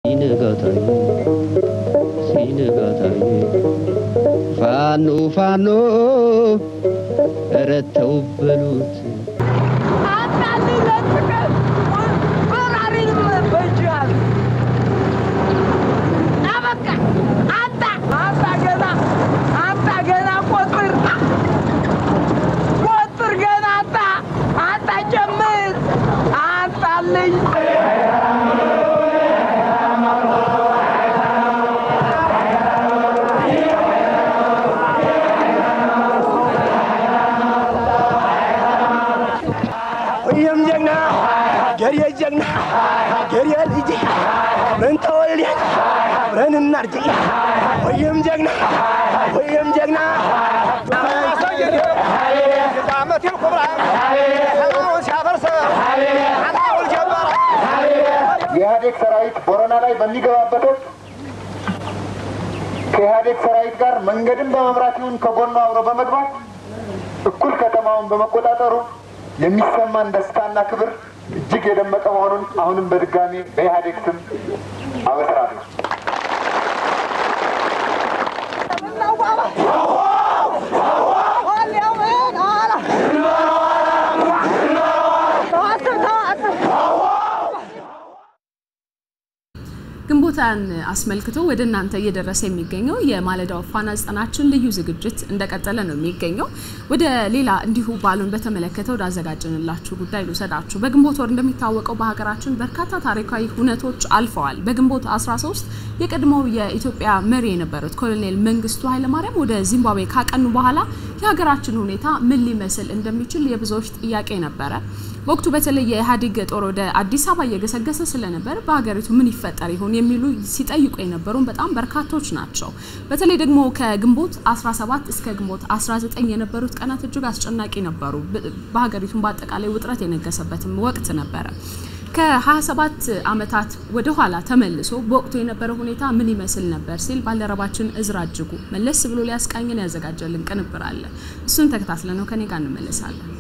ሲነጋታዩ ሲነጋታዩ ፋኖ ፋኖ ረተው በሉት ወይም ጀግና ገሬ ጀግና ገሬ ልጅ ምን ተወልደ አብረን እናርጅ ወይም ጀግና ወይም ጀግና ዓመቴን ኩብራ ሰማውን ሲያፈርስ አላውል ጀመረ የኢህአዴግ ሰራዊት ቦረና ላይ በሚገባበት ወቅት ከኢህአዴግ ሰራዊት ጋር መንገድን በመምራት ይሁን ከጎኑ አብሮ በመግባት እኩል ከተማውን በመቆጣጠሩ የሚሰማን ደስታና ክብር እጅግ የደመቀ መሆኑን አሁንም በድጋሚ በኢህአዴግ ስም አበስራለሁ። ግንቦታን አስመልክቶ ወደ እናንተ እየደረሰ የሚገኘው የማለዳው ፋና ዘጠናችን ልዩ ዝግጅት እንደቀጠለ ነው የሚገኘው። ወደ ሌላ እንዲሁ በዓሉን በተመለከተ ወደ አዘጋጀንላችሁ ጉዳይ ልውሰዳችሁ። በግንቦት ወር እንደሚታወቀው በሀገራችን በርካታ ታሪካዊ ሁነቶች አልፈዋል። በግንቦት 13 የቀድሞው የኢትዮጵያ መሪ የነበሩት ኮሎኔል መንግስቱ ኃይለማርያም ወደ ዚምባብዌ ካቀኑ በኋላ የሀገራችን ሁኔታ ምን ሊመስል እንደሚችል የብዙዎች ጥያቄ ነበረ። በወቅቱ በተለይ የኢህአዴግ ጦር ወደ አዲስ አበባ እየገሰገሰ ስለነበር በሀገሪቱ ምን ይፈጠር ይሆን የሚሉ ሲጠይቁ የነበሩን በጣም በርካቶች ናቸው። በተለይ ደግሞ ከግንቦት 17 እስከ ግንቦት 19 የነበሩት ቀናት እጅግ አስጨናቂ ነበሩ። በሀገሪቱም በአጠቃላይ ውጥረት የነገሰበትም ወቅት ነበረ። ከ27 ዓመታት ወደ ኋላ ተመልሶ በወቅቱ የነበረው ሁኔታ ምን ይመስል ነበር ሲል ባልደረባችን እዝራ እጅጉ መለስ ብሎ ሊያስቃኝን ያዘጋጀልን ቅንብር አለ። እሱን ተከታትለ ነው ከኔ ጋር እንመለሳለን።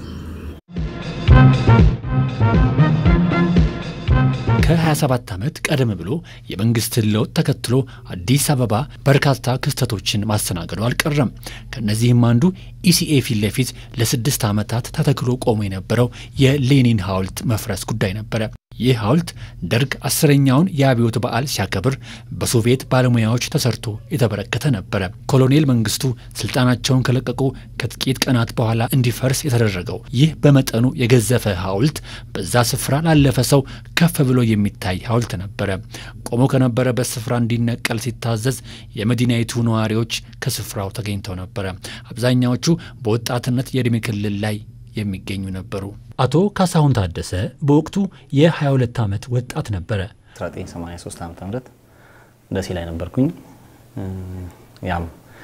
ከ27 ዓመት ቀደም ብሎ የመንግስትን ለውጥ ተከትሎ አዲስ አበባ በርካታ ክስተቶችን ማስተናገዱ አልቀረም። ከእነዚህም አንዱ ኢሲኤ ፊት ለፊት ለስድስት ዓመታት ተተክሎ ቆሞ የነበረው የሌኒን ሐውልት መፍረስ ጉዳይ ነበረ። ይህ ሐውልት ደርግ አስረኛውን የአብዮት በዓል ሲያከብር በሶቪየት ባለሙያዎች ተሰርቶ የተበረከተ ነበረ። ኮሎኔል መንግስቱ ስልጣናቸውን ከለቀቁ ከጥቂት ቀናት በኋላ እንዲፈርስ የተደረገው ይህ በመጠኑ የገዘፈ ሐውልት በዛ ስፍራ ላለፈ ሰው ከፍ ብሎ የሚታይ ሐውልት ነበረ። ቆሞ ከነበረበት ስፍራ እንዲነቀል ሲታዘዝ የመዲናይቱ ነዋሪዎች ከስፍራው ተገኝተው ነበረ። አብዛኛዎቹ በወጣትነት የዕድሜ ክልል ላይ የሚገኙ ነበሩ። አቶ ካሳሁን ታደሰ በወቅቱ የ22 ዓመት ወጣት ነበረ። 1983 ዓ ም ደሴ ላይ ነበርኩኝ። ያም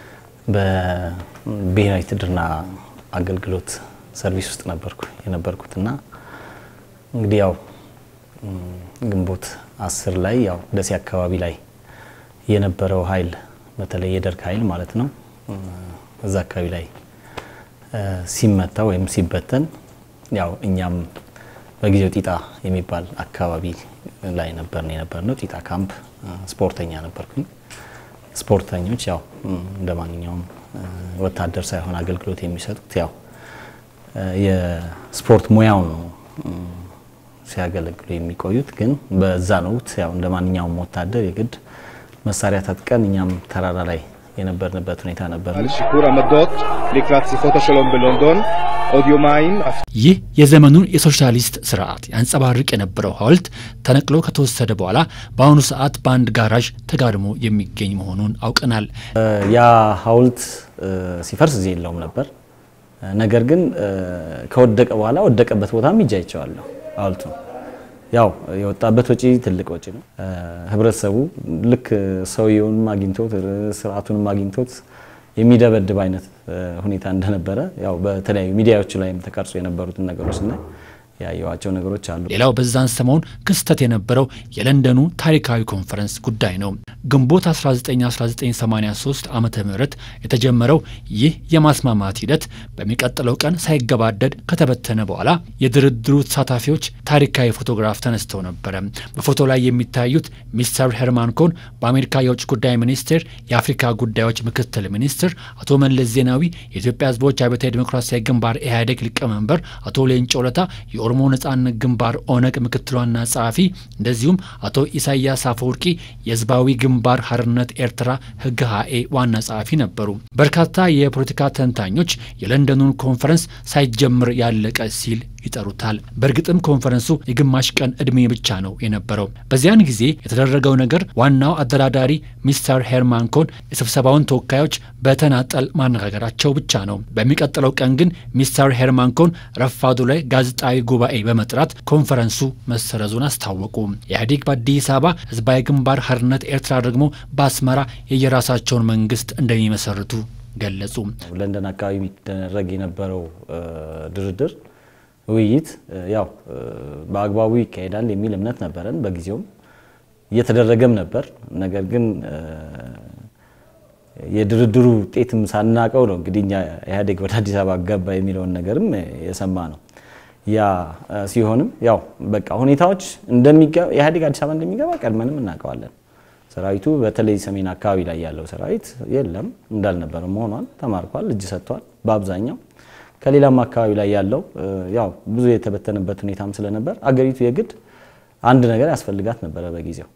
በብሔራዊ ውትድርና አገልግሎት ሰርቪስ ውስጥ ነበርኩ የነበርኩት እና እንግዲህ ያው ግንቦት አስር ላይ ያው ደሴ አካባቢ ላይ የነበረው ኃይል በተለይ የደርግ ኃይል ማለት ነው እዛ አካባቢ ላይ ሲመታ ወይም ሲበተን ያው እኛም በጊዜው ጢጣ የሚባል አካባቢ ላይ ነበር የነበር ነው። ጢጣ ካምፕ ስፖርተኛ ነበርኩኝ። ስፖርተኞች ያው እንደ ማንኛውም ወታደር ሳይሆን አገልግሎት የሚሰጡት ያው የስፖርት ሙያው ነው ሲያገለግሉ የሚቆዩት። ግን በዛን ወቅት ያው እንደ ማንኛውም ወታደር የግድ መሳሪያ ታጥቀን እኛም ተራራ ላይ የነበርንበት ሁኔታ ነበር። שיפור עמדות לקראת שיחות השלום בלונדון עוד יומיים. ይህ የዘመኑን የሶሻሊስት ስርዓት ያንጸባርቅ የነበረው ሐውልት ተነቅሎ ከተወሰደ በኋላ በአሁኑ ሰዓት በአንድ ጋራዥ ተጋድሞ የሚገኝ መሆኑን አውቀናል። ያ ሐውልት ሲፈርስ እዚህ የለውም ነበር። ነገር ግን ከወደቀ በኋላ ወደቀበት ቦታም ሂጄ አይቼዋለሁ ሐውልቱ ያው የወጣበት ወጪ ትልቅ ወጪ ነው። ህብረተሰቡ ልክ ሰውየውንም አግኝቶት ስርዓቱንም አግኝቶት የሚደበድብ አይነት ሁኔታ እንደነበረ ያው በተለያዩ ሚዲያዎች ላይም ተቀርጾ የነበሩትን ነገሮች ስናይ ያየዋቸው ነገሮች አሉ። ሌላው በዛን ሰሞን ክስተት የነበረው የለንደኑ ታሪካዊ ኮንፈረንስ ጉዳይ ነው። ግንቦት 191983 ዓ ም የተጀመረው ይህ የማስማማት ሂደት በሚቀጥለው ቀን ሳይገባደድ ከተበተነ በኋላ የድርድሩ ተሳታፊዎች ታሪካዊ ፎቶግራፍ ተነስተው ነበረ። በፎቶ ላይ የሚታዩት ሚስተር ሄርማን ኮን በአሜሪካ የውጭ ጉዳይ ሚኒስቴር የአፍሪካ ጉዳዮች ምክትል ሚኒስትር፣ አቶ መለስ ዜናዊ የኢትዮጵያ ሕዝቦች አብዮታዊ ዲሞክራሲያዊ ግንባር ኢህአዴግ ሊቀመንበር፣ አቶ ሌንጮ ለታ የኦሮሞ ነጻነት ግንባር ኦነግ ምክትል ዋና ጸሐፊ፣ እንደዚሁም አቶ ኢሳያስ አፈወርቂ የህዝባዊ ግንባር ሀርነት ኤርትራ ህግ ሀኤ ዋና ጸሐፊ ነበሩ። በርካታ የፖለቲካ ተንታኞች የለንደኑን ኮንፈረንስ ሳይጀምር ያለቀ ሲል ይጠሩታል። በእርግጥም ኮንፈረንሱ የግማሽ ቀን ዕድሜ ብቻ ነው የነበረው። በዚያን ጊዜ የተደረገው ነገር ዋናው አደራዳሪ ሚስተር ሄርማን ኮን የስብሰባውን ተወካዮች በተናጠል ማነጋገራቸው ብቻ ነው። በሚቀጥለው ቀን ግን ሚስተር ሄርማን ኮን ረፋዱ ላይ ጋዜጣዊ ጉባኤ በመጥራት ኮንፈረንሱ መሰረዙን አስታወቁ። ኢህአዴግ በአዲስ አበባ፣ ህዝባዊ ግንባር ሀርነት ኤርትራ ደግሞ በአስመራ የየራሳቸውን መንግስት እንደሚመሰርቱ ገለጹ። ለንደን አካባቢ የሚደረግ የነበረው ድርድር ውይይት ያው በአግባቡ ይካሄዳል የሚል እምነት ነበረን። በጊዜውም እየተደረገም ነበር። ነገር ግን የድርድሩ ውጤትም ሳናቀው ነው እንግዲህ እኛ ኢህአዴግ ወደ አዲስ አበባ ገባ የሚለውን ነገርም የሰማ ነው። ያ ሲሆንም ያው በቃ ሁኔታዎች ኢህአዴግ አዲስ አበባ እንደሚገባ ቀድመንም እናውቀዋለን። ሰራዊቱ በተለይ ሰሜን አካባቢ ላይ ያለው ሰራዊት የለም እንዳልነበረ መሆኗን ተማርኳል፣ እጅ ሰጥቷል በአብዛኛው ከሌላም አካባቢ ላይ ያለው ያው ብዙ የተበተነበት ሁኔታም ስለነበር አገሪቱ የግድ አንድ ነገር ያስፈልጋት ነበረ በጊዜው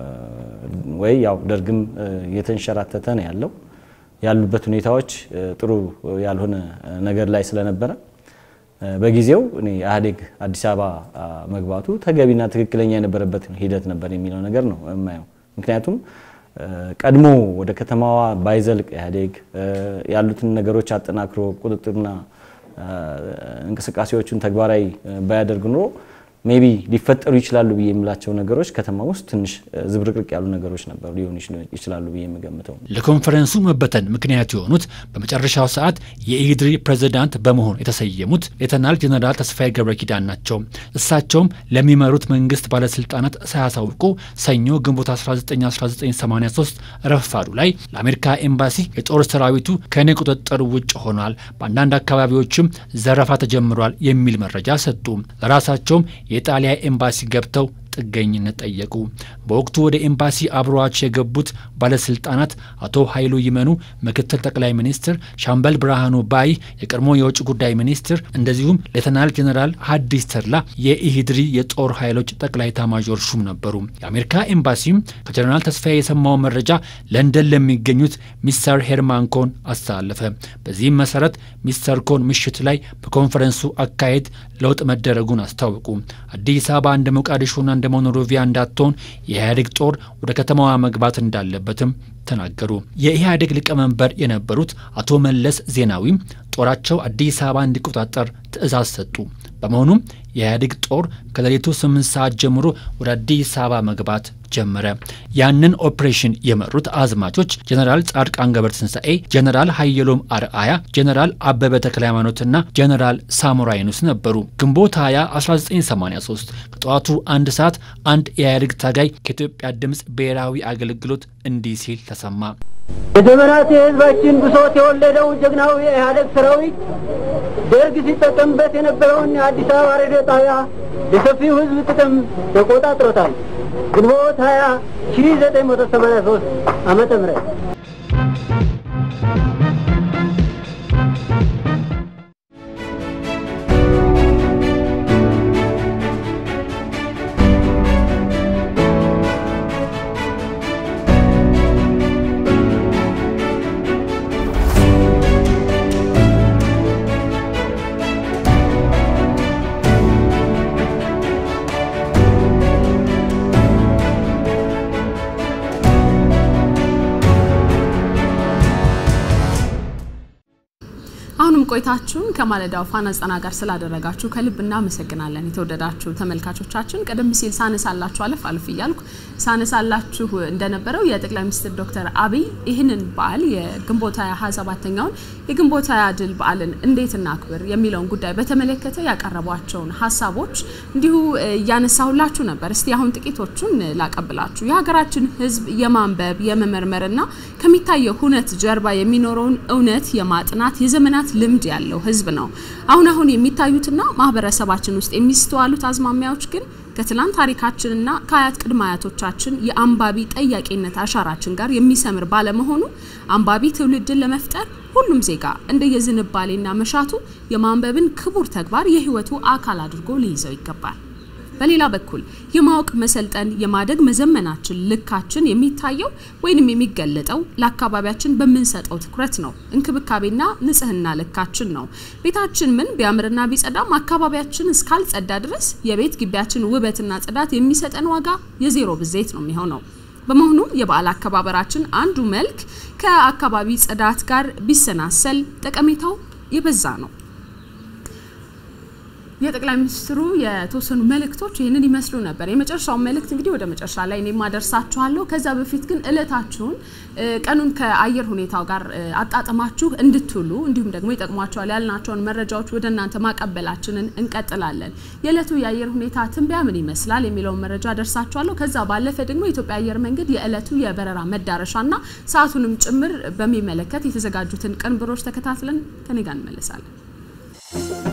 ወይ ያው ደርግም የተንሸራተተ ነው ያለው ያሉበት ሁኔታዎች ጥሩ ያልሆነ ነገር ላይ ስለነበረ በጊዜው እኔ ኢህአዴግ አዲስ አበባ መግባቱ ተገቢና ትክክለኛ የነበረበት ሂደት ነበር የሚለው ነገር ነው የማየው። ምክንያቱም ቀድሞ ወደ ከተማዋ ባይዘልቅ ኢህአዴግ ያሉትን ነገሮች አጠናክሮ ቁጥጥርና እንቅስቃሴዎቹን ተግባራዊ ባያደርግ ኑሮ ሜቢ ሊፈጠሩ ይችላሉ ብዬ የምላቸው ነገሮች ከተማ ውስጥ ትንሽ ዝብርቅርቅ ያሉ ነገሮች ነበሩ ሊሆኑ ይችላሉ ብዬ የምገምተው። ለኮንፈረንሱ መበተን ምክንያት የሆኑት በመጨረሻው ሰዓት የኢህድሪ ፕሬዝዳንት በመሆን የተሰየሙት ሌተናል ጀነራል ተስፋዬ ገብረ ኪዳን ናቸው። እሳቸውም ለሚመሩት መንግስት ባለስልጣናት ሳያሳውቁ ሰኞ ግንቦት 1983 ረፋዱ ላይ ለአሜሪካ ኤምባሲ የጦር ሰራዊቱ ከእኔ ቁጥጥር ውጭ ሆኗል፣ በአንዳንድ አካባቢዎችም ዘረፋ ተጀምሯል የሚል መረጃ ሰጡ። ለራሳቸውም የጣሊያ ኤምባሲ ገብተው ጥገኝነት ጠየቁ። በወቅቱ ወደ ኤምባሲ አብረዋቸው የገቡት ባለስልጣናት አቶ ኃይሉ ይመኑ ምክትል ጠቅላይ ሚኒስትር፣ ሻምበል ብርሃኑ ባይ የቀድሞ የውጭ ጉዳይ ሚኒስትር፣ እንደዚሁም ሌተናል ጀኔራል ሀዲስ ተድላ የኢሂድሪ የጦር ኃይሎች ጠቅላይ ኤታማዦር ሹም ነበሩ። የአሜሪካ ኤምባሲም ከጀኔራል ተስፋዬ የሰማው መረጃ ለንደን ለሚገኙት ሚስተር ሄርማን ኮን አስተላለፈ። በዚህም መሰረት ሚስተር ኮን ምሽት ላይ በኮንፈረንሱ አካሄድ ለውጥ መደረጉን አስታወቁ። አዲስ አበባ እንደ ሞቃዲሾና እንደ ሞኖሮቪያ እንዳትሆን የኢህአዴግ ጦር ወደ ከተማዋ መግባት እንዳለበትም ተናገሩ። የኢህአዴግ ሊቀመንበር የነበሩት አቶ መለስ ዜናዊም ጦራቸው አዲስ አበባ እንዲቆጣጠር ትዕዛዝ ሰጡ። በመሆኑም የኢህአዴግ ጦር ከሌሊቱ ስምንት ሰዓት ጀምሮ ወደ አዲስ አበባ መግባት ጀመረ። ያንን ኦፕሬሽን የመሩት አዝማቾች ጀነራል ጻድቃን ገብረትንሳኤ፣ ጀነራል ሀየሎም አርአያ፣ ጀነራል አበበ ተክለ ሃይማኖትና ጀነራል ሳሞራ የኑስ ነበሩ። ግንቦት 20 1983 ከጠዋቱ አንድ ሰዓት አንድ የኢህአዴግ ታጋይ ከኢትዮጵያ ድምፅ ብሔራዊ አገልግሎት እንዲህ ሲል ተሰማ። የዘመናት የህዝባችን ብሶት የወለደው ጀግናው የኢህአዴግ ሰራዊት ደርግ ሲጠቀምበት የነበረውን የአዲስ አበባ ሬዲዮ ጣቢያ ለሰፊው ህዝብ ጥቅም ተቆጣጥሮታል። ግንቦት 20 1983 ዓመተ ምህረት ቆይታችሁን ከማለዳው ፋና ዘጠና ጋር ስላደረጋችሁ ከልብ እናመሰግናለን። የተወደዳችሁ ተመልካቾቻችን ቀደም ሲል ሳነሳላችሁ አለፍ አለፍ እያልኩ ሳነሳላችሁ እንደነበረው የጠቅላይ ሚኒስትር ዶክተር አብይ ይህንን በዓል የግንቦት ሃያ ሰባተኛውን የግንቦት ሃያ ድል በዓልን እንዴት እናክብር የሚለውን ጉዳይ በተመለከተ ያቀረቧቸውን ሀሳቦች እንዲሁ እያነሳሁላችሁ ነበር። እስቲ አሁን ጥቂቶቹን ላቀብላችሁ። የሀገራችን ሕዝብ የማንበብ የመመርመርና ከሚታየው ሁነት ጀርባ የሚኖረውን እውነት የማጥናት የዘመናት ልምድ ያለው ሕዝብ ነው። አሁን አሁን የሚታዩትና ማህበረሰባችን ውስጥ የሚስተዋሉት አዝማሚያዎች ግን ከትላንት ታሪካችንና ከአያት ቅድመ አያቶቻችን የአንባቢ ጠያቂነት አሻራችን ጋር የሚሰምር ባለመሆኑ አንባቢ ትውልድን ለመፍጠር ሁሉም ዜጋ እንደየዝንባሌና መሻቱ የማንበብን ክቡር ተግባር የህይወቱ አካል አድርጎ ሊይዘው ይገባል። በሌላ በኩል የማወቅ መሰልጠን የማደግ መዘመናችን ልካችን የሚታየው ወይንም የሚገለጠው ለአካባቢያችን በምንሰጠው ትኩረት ነው። እንክብካቤና ንጽህና ልካችን ነው። ቤታችን ምን ቢያምርና ቢጸዳም አካባቢያችን እስካልጸዳ ድረስ የቤት ግቢያችን ውበትና ጽዳት የሚሰጠን ዋጋ የዜሮ ብዜት ነው የሚሆነው። በመሆኑም የበዓል አከባበራችን አንዱ መልክ ከአካባቢ ጽዳት ጋር ቢሰናሰል ጠቀሜታው የበዛ ነው። የጠቅላይ ሚኒስትሩ የተወሰኑ መልእክቶች ይህንን ይመስሉ ነበር። የመጨረሻውን መልእክት እንግዲህ ወደ መጨረሻ ላይ እኔ ማደርሳችኋለሁ። ከዛ በፊት ግን እለታችሁን ቀኑን ከአየር ሁኔታው ጋር አጣጥማችሁ እንድትውሉ እንዲሁም ደግሞ ይጠቅሟቸዋል ያልናቸውን መረጃዎች ወደ እናንተ ማቀበላችንን እንቀጥላለን። የዕለቱ የአየር ሁኔታ ትንበያ ምን ይመስላል የሚለውን መረጃ ደርሳችኋለሁ። ከዛ ባለፈ ደግሞ የኢትዮጵያ አየር መንገድ የዕለቱ የበረራ መዳረሻና ሰዓቱንም ጭምር በሚመለከት የተዘጋጁትን ቅንብሮች ተከታትለን ከኔ ጋር እንመለሳለን።